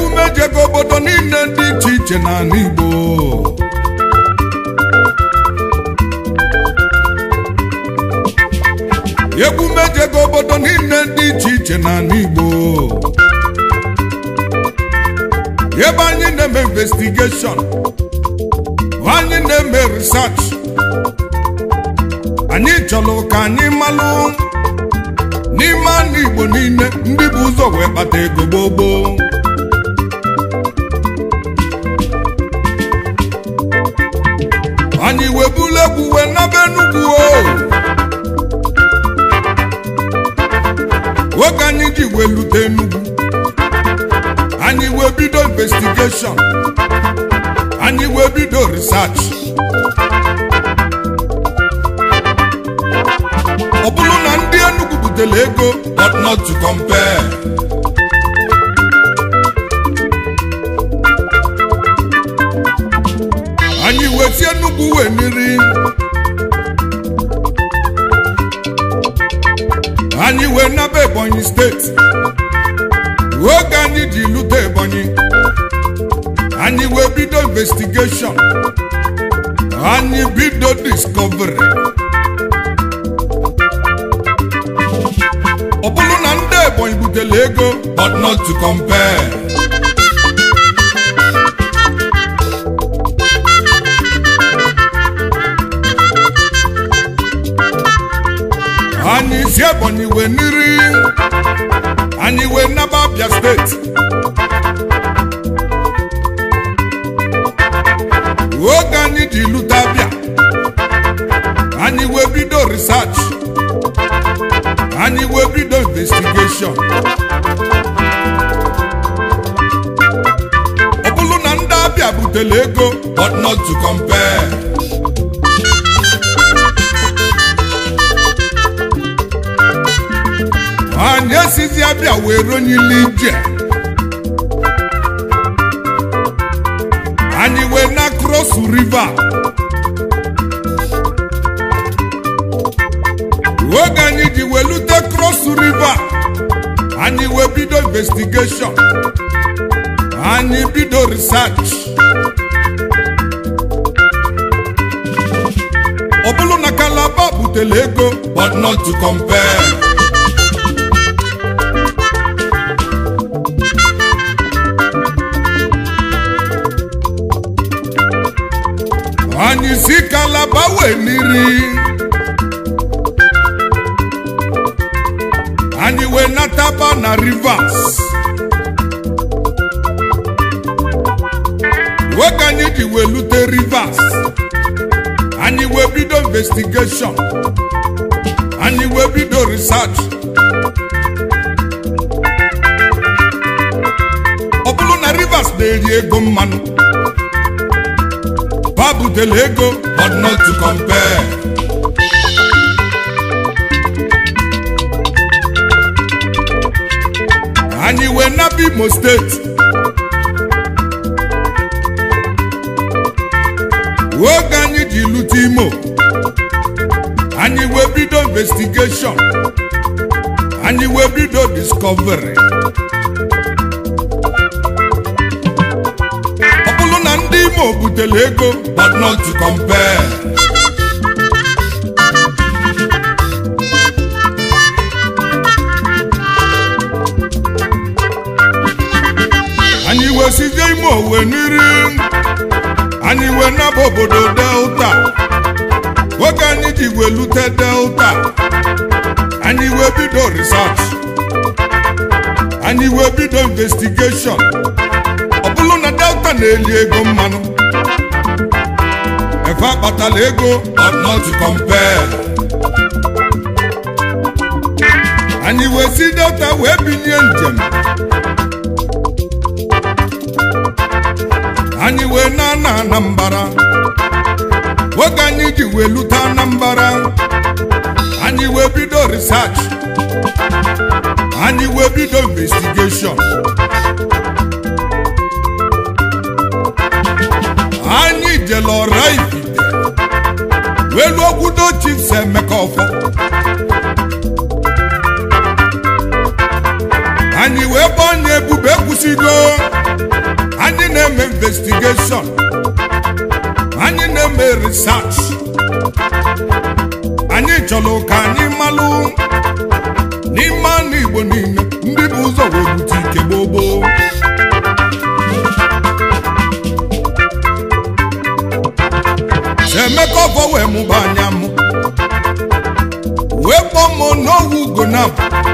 egwu mejego obodo niile dị iche iche n'ala Igbo egwu mejego obodo niile dị iche iche n'ala Igbo ebe anyị na-eme investigeshọn anyị na-eme research anyị chọrọ ka anyị malụ n'ime anụ Igbo niile ndị bụ ụzọ wee kpata ego gbogbo anyị wee bulu egwu wee naba Enugwu o oge anyị ji wee lute Enugwu anyị wee bido investigeshọn anyị wee bido research ọ bụrụ na ndị Enugu butere ego but not to compare anyị wee si Enugu wee niri anyị wee naba Ebonyi steeti oge anyị ji lute Ebonyi anyị wee bido investigeshọn anyị bido discovery ọ bụrụ na ndị Ebonyi butere ego but not to compare anyị si Ebonyi wee niri anyị wee naba Abia steeti oge anyị ji lute Abia anyị wee bido research anyị wee bido investigeshọn ọ bụrụ na ndị Abia butere ego but not to compare anyị esizi Abia wee ronyili ije anyị wee na cross river oge anyị ji wee lute cross river anyị wee bido investigeshọn anyị bido research ọ bụrụ na Calabar butere ego but not to compare anyị si Calabar wee niri anyị wee nataba na Rivers oge anyị ji wee lute Rivers anyị wee bido investigeshọn anyị wee bido research ọ bụrụ na Rivers na-eri ego mmanụ ha butere ego but not to compare anyị wee naba Imo steeti oge anyị ji lute Imo anyị wee bido investigeshọn anyị wee bido discovery ọ bụrụ na ndị Imo butere ego but not to compare anyị wee sizie Imo wee niri anyị wee naba obodo Delta oge anyị ji wee lute Delta anyị wee bido research anyị wee bido investigeshọn ọ bụrụ na Delta na-eli ego mmanụ efe akpatala ego but not to compare anyị wee si Delta wee binye njem anyị wee na na Anambra oge anyị ji wee lute Anambra anyị wee bido research anyị wee bido investigeshọn anyị jele ọra ifite wee lụọ kwudo Chiefs Emeka Ọfọ anyị wee bụ onye ebube ekwusigo investigation anyị na-eme research anyị chọrọ ka anyị malụ n'ime anụ igbo niile ndị bụ ụzọ wee bute ike gboo gboo emeka ọfọ wee mụba anya mụ wee kpọọ m n'owu ugonab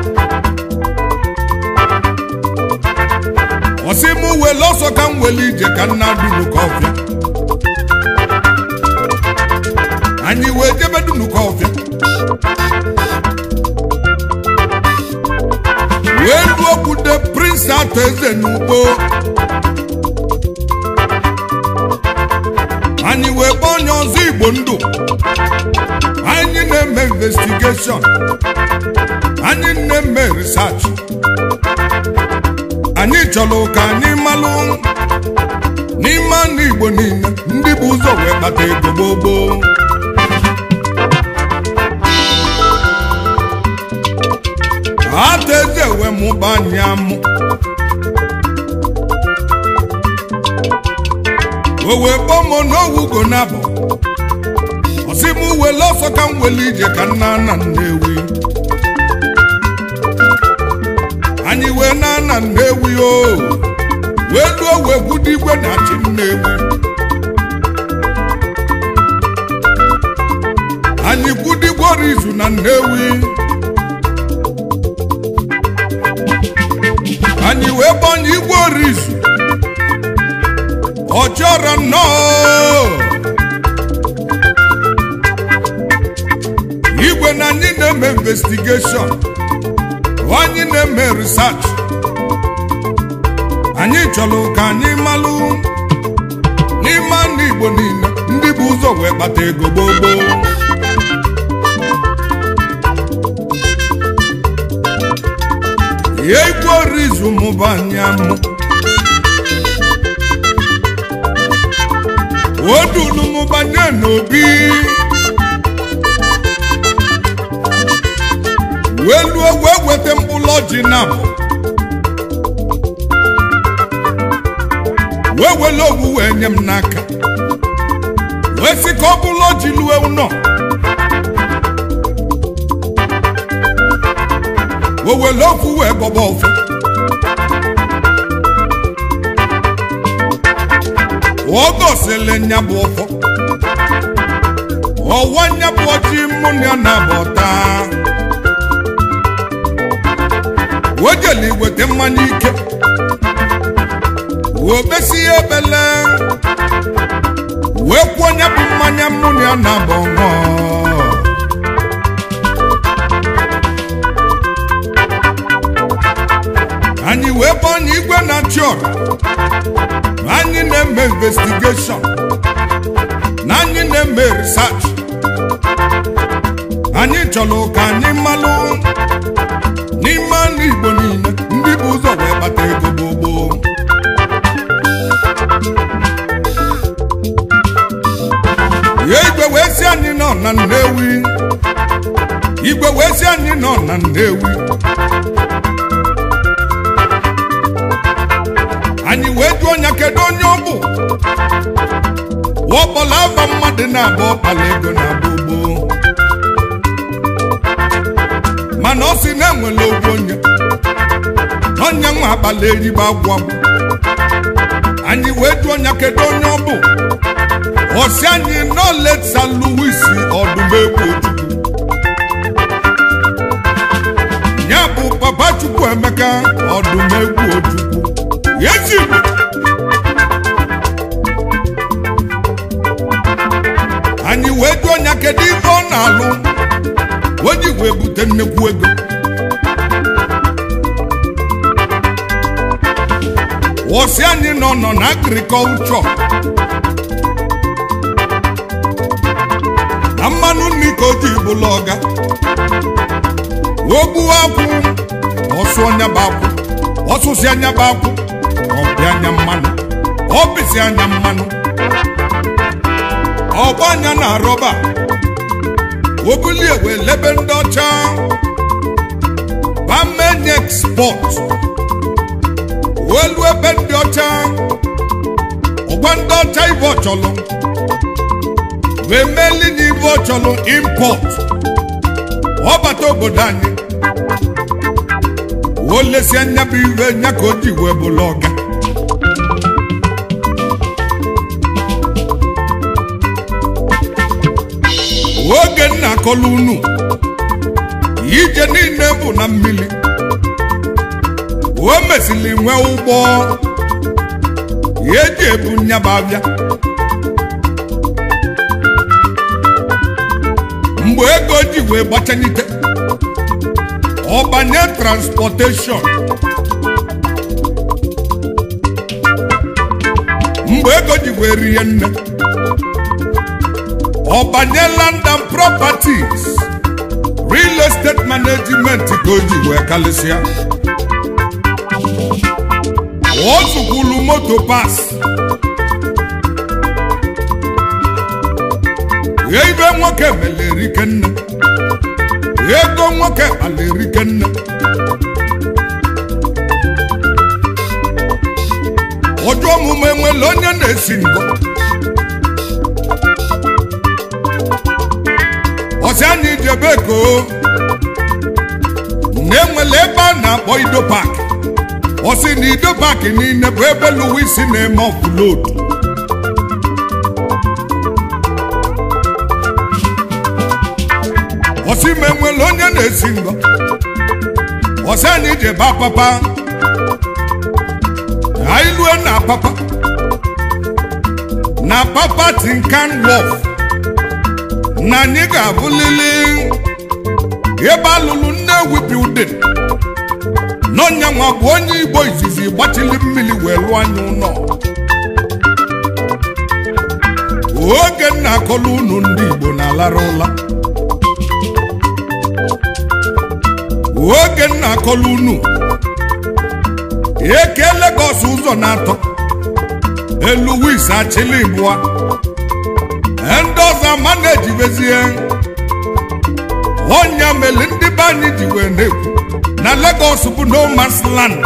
ọsị m wele ọsọ ka m wele ije ka nna dunuka ọfịa anyị wee jebe dunuka ọfịa wee ruo kwude prince atọ eze n'ugbo anyị wee kpọọ onye ọzọ igbo ndụ anyị na-eme investigeshọn anyị na-eme research anyị chọrọ ka anyị malụ n'ime anụ igbo niile ndị bụ ụzọ wee kpata ego gboo gboo ata eze wee mụba anyị amụ o wee kpọọ m n'owugo n'abọ ọsị m wele ọsọ ka m wele ije ka nna nna nnewi anyị wee na nna nnewi o wee luo wee gwudo igwe na chi nnewi anyị gwudo igwe ọrụ izu na nnewi anyị wee gbanye igwe ọrụ izu ọ chọrọ nnọọ igwe na anyị na-eme investigeshọn anyị na-eme research anyị chọrọ ka anyị malụ n'ime anụ igbo niile ndị bụ ụzọ wee kpata ego gboo gboo ihe igwe orizu mụba anya mụ odulu mụbanye n'obi wee luo wee weta mkpụrụ ọjị nabụ wee wele owu wee nye m n'aka wee sị ka ọ bụrụ ọjị lue ụnọ wee wele ofu wee gbọba ofu ọ gosili nya bụ ọfọ ọwa nya bụ ọjị mụ na ya na-abọta wejeli weta mmanya ike wee besi ya ebele wee kwuo nya bụ mmanya mụ na ya na-abọ ṅụọ anyị wee banye igwe na-achị ọra anyị na-eme investigeshọn na anyị na-eme research anyị chọrọ ka anyị malụ n'ime anụ igbo niile ndị bụ ụzọ wee kpata ego gbogbo ya igwe wee si anyị nọ na nnewi igwe wee si anyị nọ na nnewi anyị wee jụọ ya kedu onye ọ bụ ọkpọla aba mmadụ na-abụ ọkpala ego na-abụ ugbo mana ọ sị na enwere ogwu onye onye nwa akpala erigbo agwụ agwụ anyị wee jụọ ya kedu onye ọ bụ ọsị anyị nọ leta Louis ọdụmegwu ojukwu ya bụ papa chukwu emeka ọdụmegwu ojukwu yezi anyị wee jụọ ya kedu ife ọ na-alụ o ji wee bute nnekwu ego wọsị anyị nọ nọ na agrikọlchọ na mmanụ nri ka o ji bụla ọga wee gbuo akwụ ọsụ ọnya bụ akwụ ọsụsị anya bụ akwụ ọbịa anya mmanụ ọbịsị anya mmanụ ọgba anya na rọba obulie wee lebe ndị ọcha bamenye export welu ebe ndị ọcha ọgwa ndị chọlụ wee meli na ibe ọ chọlụ impọt ọbata obodo anyị o lesie anya bụ iwe nya ka o ji wee bụlụ ọga oge nna akọlụ unu ije niile bụ na mmiri o mesịrị nwee ụgbọ eji ebu nyaba abịa mgbe ego ji wee gbachanyite ọbanye transportation mgbe ego ji wee rie nne ọbanye land and properties real estate management ka o ji wee kalịsịa o zukwulu moto pas ibe nwoke melerike nne ego nwoke kpalerike nne ọjọ omume nwere onye na-esi ngọ ọsị anyị jebe koo na-enwere ebe a na-akpọ ido pak ọsị na ido pak niile bụ ebe luwisi na-eme ọfụlod ọsị ma enwere onye na-esi ngọ ọsị anyị jebe apapa anyị lue na apapa na papa tinkan wọf na anyị ga-abụlili ebe alụlụ Nnewi bildin n'ọnyanwa bụ onye Igbo izizi gbachili mmiri wee lụọ anya ụlọ oge nna akọlụ unu ndị Igbo na-alara ụla oge nna akọlụ unu eke Lagos ụzọ na-atọ elu wis achịlị bụa ndị ọzọ ama na-ejibezie ọnya mere ndị be anyị ji wee na-ekwu na Lagos bụ no man's land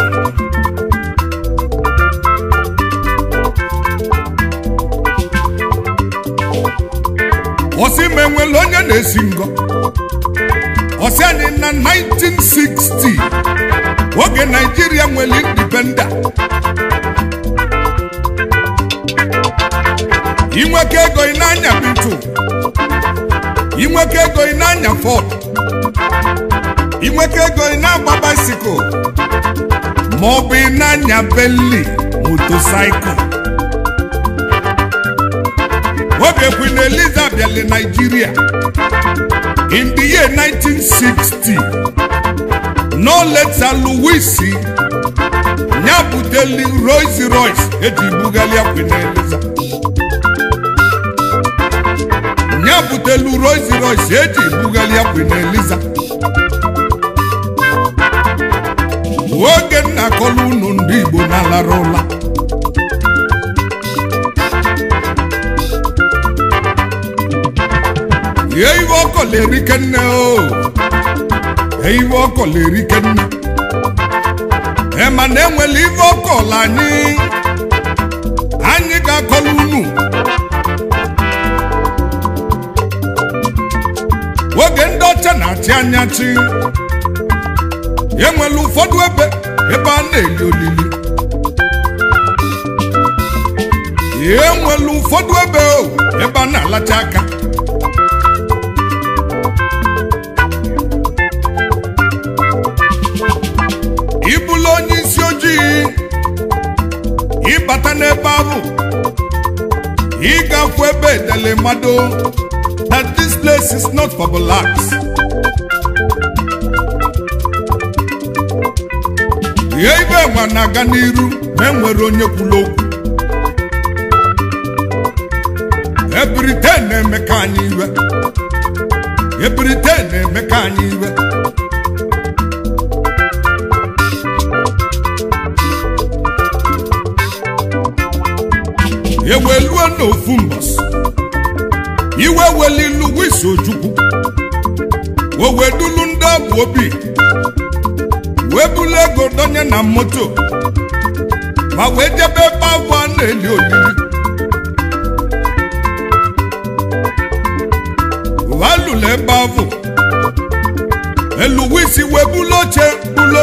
ọsị ma enwere onye na-esi ngọ ọsị anyị na 1960 oge Naijiria nwere indipenda inweke ego ị na-anya bitu inweke ego ị na-anya fọd inweke ego ị na-agba baisikụl ma ọ bụ ị na-anya benli motosaịkụl oge Queen Eliza bịala Nigeria in the year 1960 no later Louis ya buteli Rolls Royce eji bugalia Queen Eliza ya butelu Rolls Royce eji bugalia Queen Eliza oge nna akọlụ unu ndị Igbo na-alara ụla ihe iwe ọkọ na-erike nne o ihe iwe ọkọ na-erike nne ema na enwere iwe ọkọ la anyị anyị ga-akọlụ unu oge ndị ọcha na-achị anya chi enwere ụfọdụ ebe ebe a na-eli olili enwere ụfọdụ ebe o ebe a na-alacha aka ịbụla onye isi ojii ịbata n'ebe ahụ ịgafu ebe edele mmadụ that this place is not for blacks. ihe ibe nwa na-aga n'iru ma enwere onye kwuru okwu ebirite na-eme ka anyị iwe ebirite na-eme ka anyị iwe eweluo n'ofu mbọsị iwe welilu wisi ojukwu o wedulu ndị ọbụ obi wee bulu ego donye na moto ma wee jebe ebe abụ a na-eli olili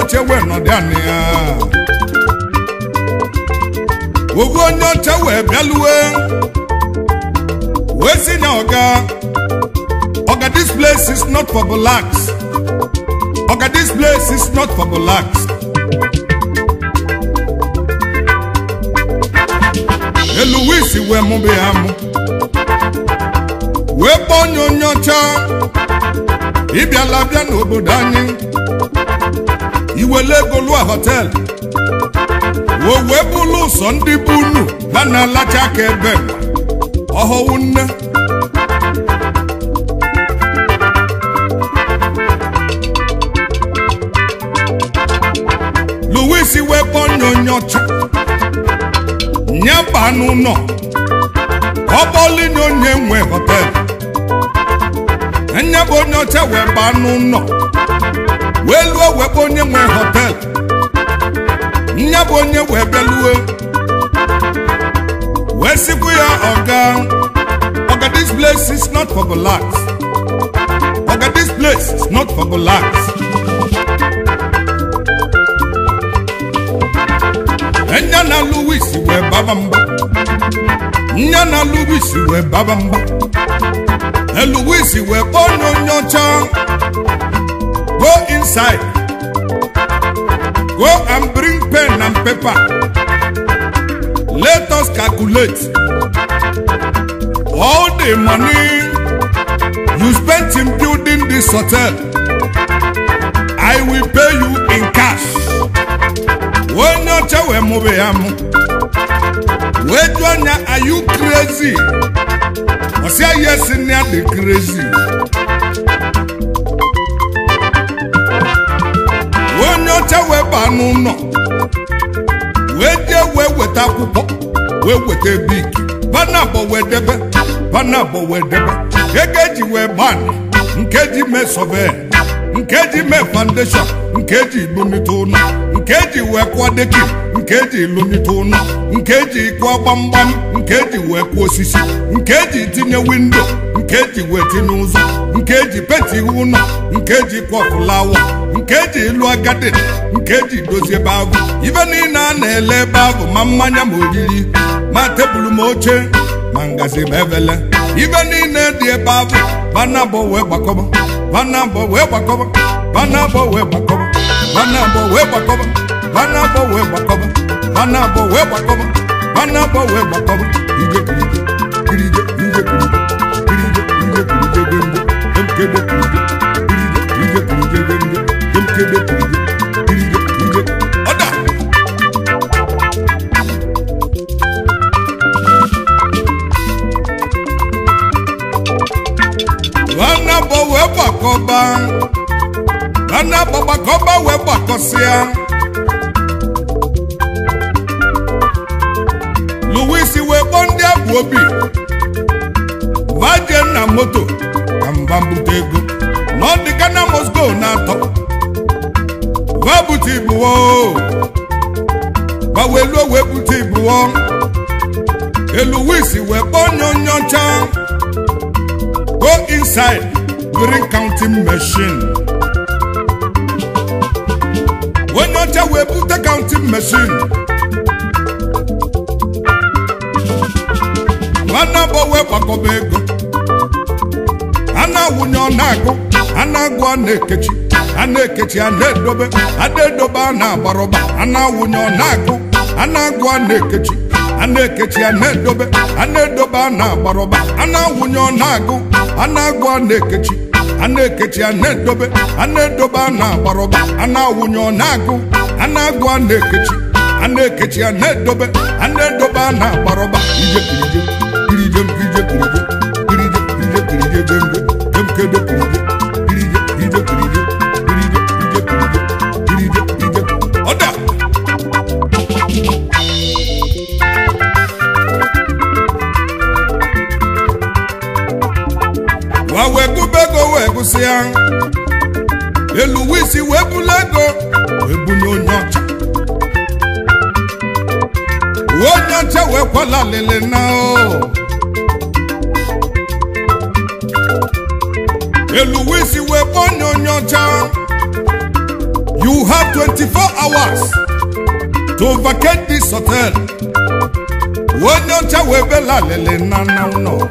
oche wee nọdụ anị ya ovu onye ọcha wee bịaluwe wee si na ọga ọga this place is not for blacks ọga this place is not for blacks elu wisi wee mụbe ya mụ wee kpọọ onye onye ọcha ịbịala bịa n'obodo anyị iwele ego lụọ họtel o wee bụlụ ụsọ ndị bụ unu ha na-alacha aka ebe ọhọwụ nne Louis wee kpọọ onye onye ọcha nye baa n'ụlọ ọ bụọlinye onye nwe họtel nye bụ onye ọcha wee baa n'ụlọ wee lụọ wee kpọọ onye nwe họtel nya bụ onye wee bịaluwe wee sikwu ya ọga ọga this place is not for blacks ọga this place is not for blacks nya na Louis wee baba mba nya na Louis wee baba mba Louis wee kpọọ onye onye ọcha go inside go and bring pen and paper let us calculate all the money you spent in building this hotel i will pay you in cash onye ọcha wee mụbe ya mụ wee jụọ anya are you crazy ọsịa yes nne ya dị crazy onye ọcha wee baa n'ụlọ wee jee wee weta akwụkwọ wee weta bik banabọ wee debe banabọ wee debe ego eji wee gbanị nke ji mee sọve nke ji mee foundation nke ji lụnite ụlọ nke ji wee kụọ deki nke ji lụnite ụlọ nke ji kụọ gbamgbam nke ji wee kụọ osisi nke ji tinye windo nke ji wee tinye ụzọ nke ji penti ụlọ nke ji kụọ fụlawa nke ji ịlụ agadi nke ji dozie ebe ahụ ibe niile a na-ele ebe ahụ ma mmanya ma oriri ma tebụl ma oche ma ngazi ma evele ibe niile dị ebe ahụ banabọ wee gbakọba banabọ wee gbakọba banabọ wee gbakọba banabọ wee gbakọba banabọ wee gbakọba banabọ wee gbakọba banabọ wee gbakọba ije kirije kirije ije kirije kirije ije kirije gende emkede kirije kirije ije kirije gende emkede kirije kirije ije ọda banabọ wee gbakọba banabọ gbakọba wee gbakọsịa Louis wee kpọọ ndị abụ obi vaje na moto ka mba mbute ego na ọ dị Ghana Moscow na-atọ va bute ibuwo gbaweluo wee bute ibuwo Louis wee kpọọ onye onye ọcha go inside during counting machine onye ọcha wee bute counting machine nwanabọ wee gbakọba ego a na-awụnye ọ na-agụ a na-agụ a na-ekechi a na-ekechi a na-edobe a na-edobe a na-agbarọba a na-awụnye ọ na-agụ a na-agụ a na-ekechi a na-ekechi a na-edobe a na-edobe a na-agbarọba a na-awụnye ọ na-agụ a na-agụ a na-ekechi a na-ekechi a na-edobe a na-edobe a na-agbarọba a na-awụnye ọ na-agụ a na-agụ a na-ekechi a na-ekechi a na-edobe a na-edobe a na-agbarọba ije kirije kirije kirije kirije kirije kirije kirije jembe jemkede kirije kirije kirije kirije kirije kirije kirije kirije kirije ọda wa wee gụba ego wee gụsịa Louis wee bula ego wee bunye onye ọcha onye ọcha wee kwala lele na o Louis wee kpọọ onye onye ọcha You have 24 hours to vacate this hotel. Onye ọcha wee bela lele na na ụlọ.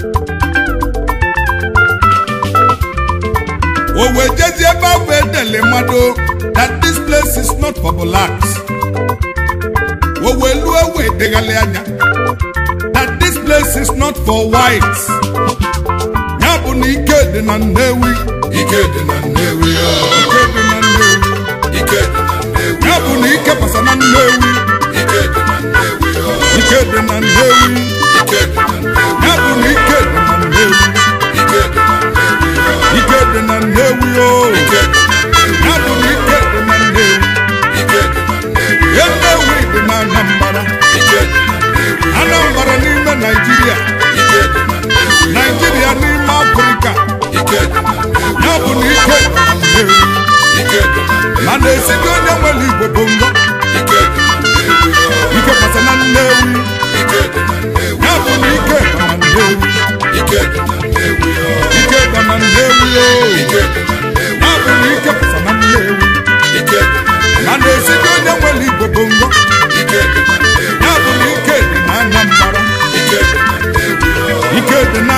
O wee jezie ebe ahụ edele mmadụ that this place is not for blacks. O wee lụọ wee deghalị anya that this place is not for whites. Ya bụ na ike dị na Nnewi. Ike dị na Nnewi ọ. Ike dị na Nnewi. Ike dị na Nnewi Ya bụ na ike pasa na Nnewi. Ike dị na Nnewi ọ. Ike dị na Nnewi. Ike dị na Nnewi Ya bụ na ike dị na Nnewi. Ike dị na Nnewi ọ. Ike dị na Nnewi o. Ike dị na Nnewi Ya bụ na ike dị na Nnewi. Ike dị na Nnewi Ya Nnewi dị na Anambra. Ike dị na Nnewi Anambra n'ime Naijiria. Ike dị na Nnewi Naijiria n'ime Afrịka. Ike dị na Nnewi Ya bụ na ike dị na Nnewi. Ike dị na Nnewi Mana esite onye nwere Igbo bụ ngọ. Ike dị na Nnewi ọ. Ike pasa na Nnewi. Ike dị na Nnewi Ya bụ na ike dị na Nnewi. Ike dị na Nnewi ọ. Ike dị na Nnewi o. Ike dị na Nnewi Ya bụ na ike pasa na Nnewi. Ike dị na Nnewi Mana esite onye nwere Igbo bụ ngọ. Ike dị na Nnewi Ya bụ na ike dị na Anambra. Ike dị na Nnewi ọ. Ike dị na